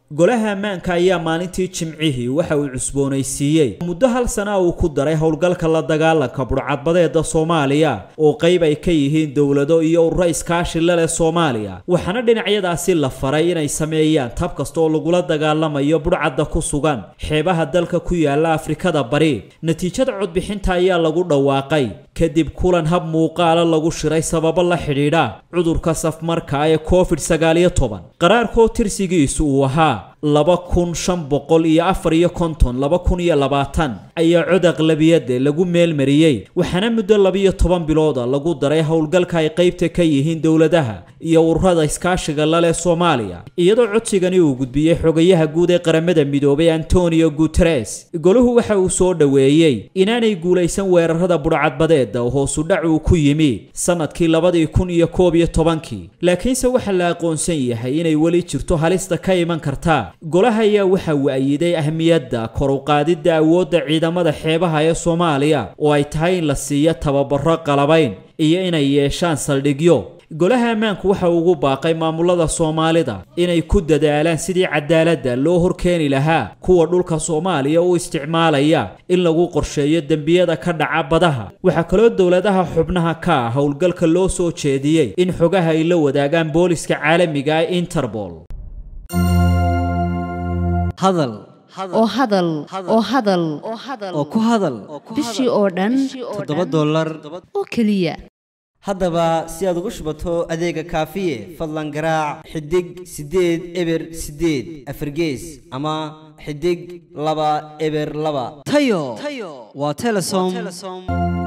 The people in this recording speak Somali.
golaha ammaanka ayaa maalintii jimcihii waxa uu cusboonaysiiyey muddo hal sana uu ku daray howlgalka la dagaalanka budhcadbadeeda soomaaliya oo qayb ay ka yihiin dowlado iyo ururo iskaashi la leh soomaaliya waxaana dhinacyadaasi la faray inay sameeyaan tab kasta oo lagula dagaalamayo budhcadda ku sugan xeebaha dalka ku yaala afrikada bari natiijada codbixinta ayaa lagu dhawaaqay kadib kulan hab muuqaala lagu shiray sababo la xidhiidha cudurka safmarka ee covid sagaaliyo toban qaraarkoo tirsigiisu uu ahaa laba kun shan boqol iyo afar iyo konton laba kun iyo labaatan ayaa cod aqlabiyade lagu meelmariyey waxaana muddo labiyo toban bilooda lagu daray howlgalka ay qaybta ka yihiin dowladaha iyo ururada iskaashiga laleh soomaaliya iyadoo codsigani uu gudbiyey xogayaha guud ee qaramada midoobay antonio guteres goluhu waxa uu soo dhoweeyey inaanay guulaysan weerarada budhcadbadeeda oo hoosudhac uu ku yimi sanadkii labadii kun iyo koob iyo tobankii laakiinse waxaa la aqoonsan yahay inay weli jirto halista ka iman karta golaha ayaa waxa uu ayiday ahmiyadda kor u qaadidda awoodda ciidamada xeebaha ee soomaaliya oo ay tahay in la siiyo tababaro qalabayn iyo inay yeeshaan saldhigyo golaha ammaanku waxa uu ugu baaqay maamulada soomaalida inay ku dadaalaan sidii cadaaladda loo horkeeni lahaa kuwa dhulka soomaaliya u isticmaalaya in lagu qorsheeyo dembiyada ka dhaca badaha waxaa kaloo dowladaha xubnaha ka ah howlgalka loo soo jeediyey in xogaha ay la wadaagaan booliska caalamiga ee interpol hadal oo hadal oo hadal oo ku hadal bishii oo dhan toddoba dollar oo keliya haddaba si aad ugu shubato adeega kaafiye fadlan garaac xidig siddeed eber siddeed afargees ama xidig laba eber laba tayo waa telesom